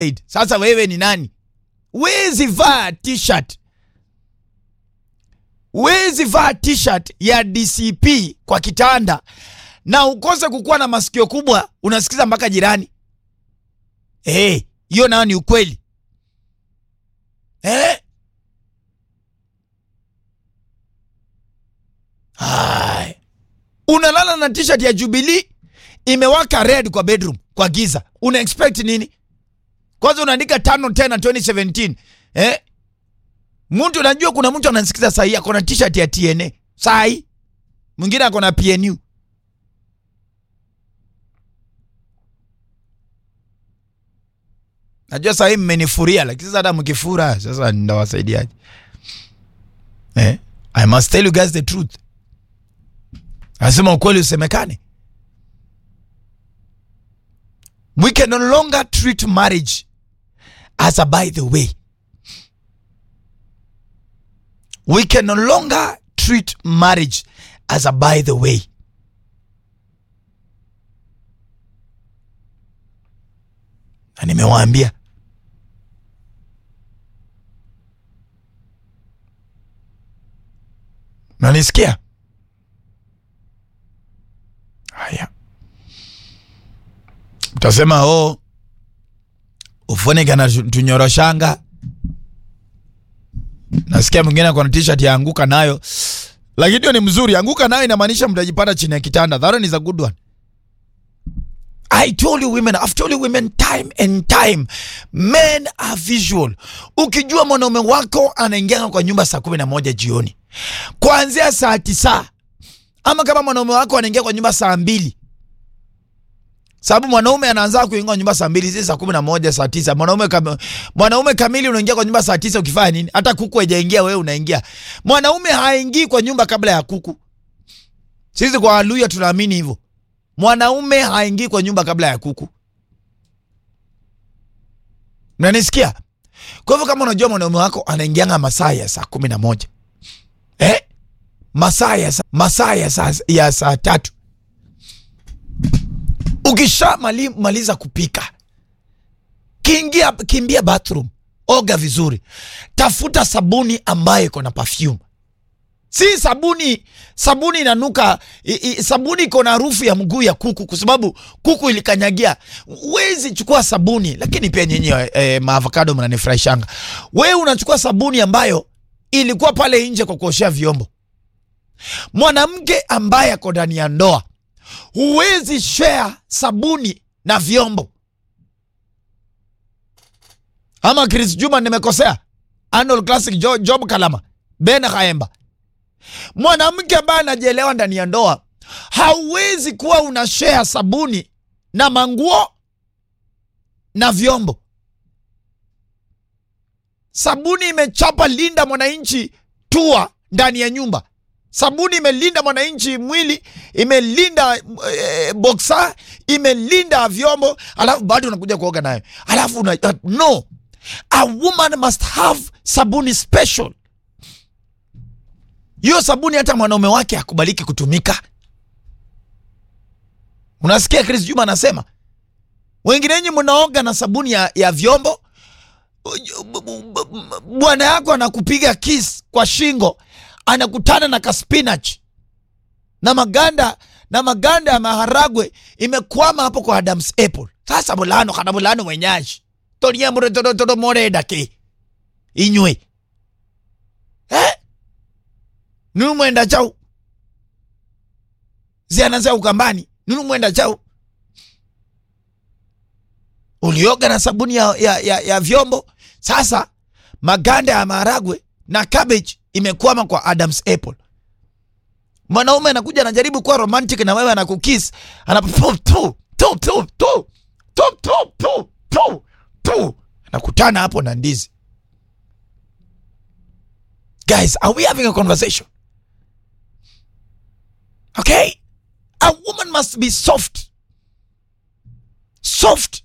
Sasa wewe ni nani? Wezi vaa t-shirt, wezi vaa t-shirt ya DCP kwa kitanda na ukose kukuwa na masikio kubwa, unasikiza mpaka jirani. Eh, hiyo nayo ni ukweli eh? Hai. Unalala na t-shirt ya Jubilee imewaka red kwa bedroom kwa giza, una expect nini? Kwanza unaandika tano tena 2017 eh? Mtu unajua, kuna mtu anasikiza saa hii ako na t-shirt ya TNA saa hii, mwingine ako na PNU. Najua saa hii mmenifuria, lakini sasa hata mkifura sasa ndawasaidiaje? Eh? I must tell you guys the truth. Nasema ukweli usemekane. We can no longer treat marriage as a by the way. We can no longer treat marriage as a by the way. Na nimewaambia nanisikia haya utasema o ufunike na tunyoroshanga nasikia mwingine akona t-shirt ya anguka nayo lakini hiyo ni mzuri anguka nayo inamaanisha mtajipata chini ya kitanda that one is a good one I told you women, I've told you women time and time, men are visual. Ukijua mwanaume wako anaingia kwa nyumba saa kumi na moja jioni kuanzia saa tisa, ama kama mwanaume wako anaingia kwa nyumba saa mbili, sababu mwanaume anaanza kuingia kwa nyumba saa mbili, si saa kumi na moja saa tisa. Mwanaume kam, mwanaume kamili unaingia kwa nyumba saa tisa ukifanya nini? Hata kuku haijaingia wewe unaingia. Mwanaume haingii kwa nyumba kabla ya kuku. Sisi kwa Waluya tunaamini hivyo. Mwanaume haingii kwa nyumba kabla ya kuku. Mnanisikia? Kwa hivyo kama unajua mwanaume wako anaingianga masaa ya saa kumi na moja eh? masaa ya saa, masaa ya saa, ya saa tatu ukisha mali, maliza kupika kiingia, kimbia bathroom, oga vizuri, tafuta sabuni ambayo iko na perfume si sabuni sabuni inanuka i, i, sabuni iko na harufu ya mguu ya kuku kwa sababu kuku ilikanyagia wezi chukua sabuni lakini pia nyinyi e, maavocado mnanifurahishanga wewe unachukua sabuni ambayo ilikuwa pale nje kwa kuoshea vyombo mwanamke ambaye ako ndani ya ndoa huwezi share sabuni na vyombo ama Chris Juma nimekosea Arnold Classic jo, Job Kalama Ben Haemba mwanamke ambaye anajielewa ndani ya ndoa hauwezi kuwa una share sabuni na manguo na vyombo. Sabuni imechapa linda mwananchi tua ndani ya nyumba. Sabuni imelinda mwananchi mwili, imelinda e, boksa, imelinda vyombo, alafu bado unakuja kuoga nayo, alafu una, uh, no, a woman must have sabuni special hiyo sabuni hata mwanaume wake hakubaliki kutumika. Unasikia Chris Juma anasema wengine wenyi mnaoga na sabuni ya, ya vyombo. Bwana yako anakupiga kiss kwa shingo, anakutana na kaspinach na maganda na maganda ya maharagwe imekwama hapo kwa Adam's apple. Sasa bulano kana bulano mwenyaji tonia mure todo todo more dake inywe eh nunu mwenda chau zianaza ukambani nunu mwenda chau ulioga na sabuni ya, ya, ya, ya vyombo sasa maganda ya maharagwe na cabbage imekwama kwa Adam's apple mwanaume anakuja anajaribu kuwa romantic na wewe anakukiss anakutana hapo na ndizi guys are we having a conversation Okay? A woman must be soft. Soft.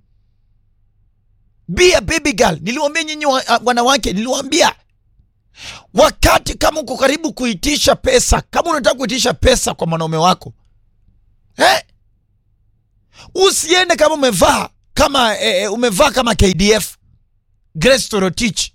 Be a baby girl. Niliwaambia nyinyi wanawake, niliwaambia wakati kama uko karibu kuitisha pesa, kama unataka kuitisha pesa kwa mwanaume wako eh? Usiende kama umevaa kama eh, eh, umevaa kama KDF Grace Torotich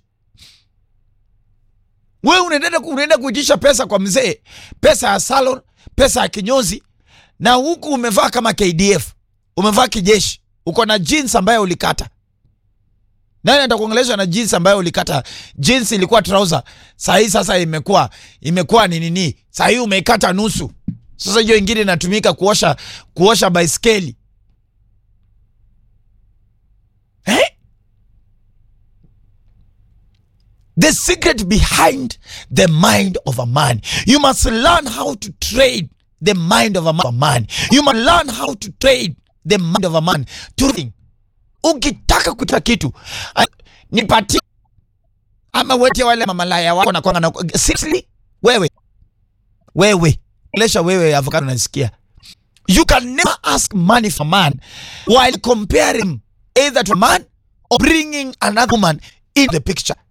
wewe unaenda unaenda kuitisha pesa kwa mzee, pesa ya salon, pesa ya kinyozi, na huku umevaa kama KDF, umevaa kijeshi, uko na jeans ambayo ulikata. Nani atakuongelesha na jeans ambayo ulikata? Jeans ilikuwa trouser, saa hii sasa imekuwa imekuwa ni nini? Saa hii umeikata nusu. Sasa hiyo ingine inatumika kuosha kuosha baiskeli eh? The secret behind the mind of a man. You must learn how to trade the mind of a man. You must learn how to trade the mind of a man. To think. Ukitaka kuta kitu ah, nipatie ama wete wale mamalaya wako na kwanga na seriously wewe wewe lesha wewe avocado nasikia you can never ask money for man while comparing either to a man or bringing another woman in the picture